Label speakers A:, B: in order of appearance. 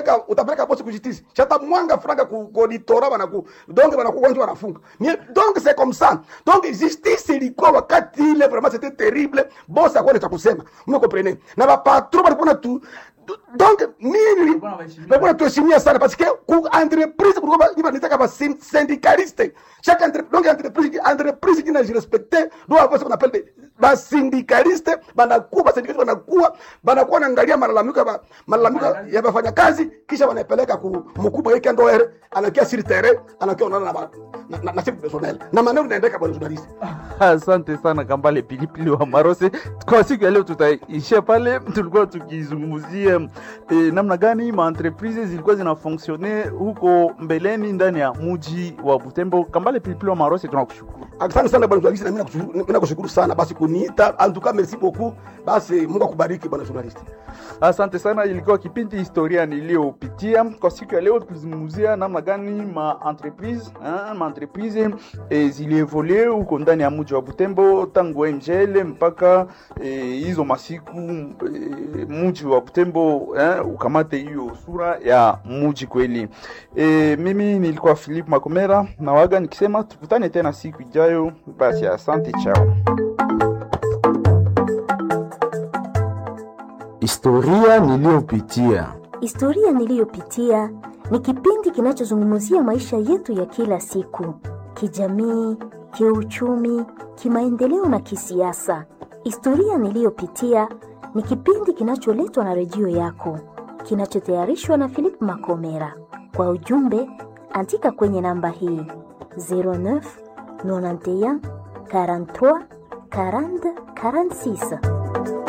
A: Ka- utapeleka bosi kujitisi chata mwanga franga ku koditora bana ku donc bana kugonjwa wanafunga Mais donc c'est comme ça donc justice ilikuwa wakati ile vraiment c'était terrible bosi akone cha kusema mwe comprenez na ba patron balikuwa na tu donc mimi balikuwa tuheshimia sana parce que ku entreprise kulikuwa ba- iba nitaka ba syn- syndicaliste chaque entre donc entreprise entreprise qui n'a respecté doit avoir ce qu'on appelle des ba syndicaliste banakuwa ba syndicaliste banakuwa banakuwa naangalia malalamiko ya ba- malalamiko ya wafanyakazi kisha wanapeleka ku mkubwa yake ndo ere anakia sur terrain anakia onana na ba- na na, na chef personnel na maneno inaendeka bwana journalist
B: Asante sana Kambale Pilipili wa Marose. Kwa siku ya leo tutaishia pale. Tulikuwa tukizungumzia eh, namna gani ma entreprises zilikuwa zinafonksione huko mbeleni ndani ya muji wa Butembo. Kambale Pilipili wa Marose, tunakushukuru.
A: asante sana bwana journalist na mimi nakushukuru mimi nakushukuru sana basi kuniita en tout cas merci beaucoup basi Mungu akubariki bwana journalist
B: Asante sana, ilikuwa kipindi historia niliyopitia kwa siku ya leo. Tulizungumzia namna gani ma entreprise eh, ma entreprise eh, zilievolue huko ndani ya mji wa Butembo tangu MGL mpaka eh, hizo masiku eh, mji wa Butembo eh, ukamate hiyo sura ya mji kweli. Eh, mimi nilikuwa Philip Makomera na waga nikisema tukutane tena siku ijayo. Basi asante, chao.
C: Historia niliyopitia.
D: Historia niliyopitia ni kipindi kinachozungumzia maisha yetu ya kila siku, kijamii, kiuchumi, kimaendeleo na kisiasa. Historia niliyopitia ni kipindi kinacholetwa na redio yako, kinachotayarishwa na Philip Makomera. Kwa ujumbe, andika kwenye namba hii 09 91 43 40 46.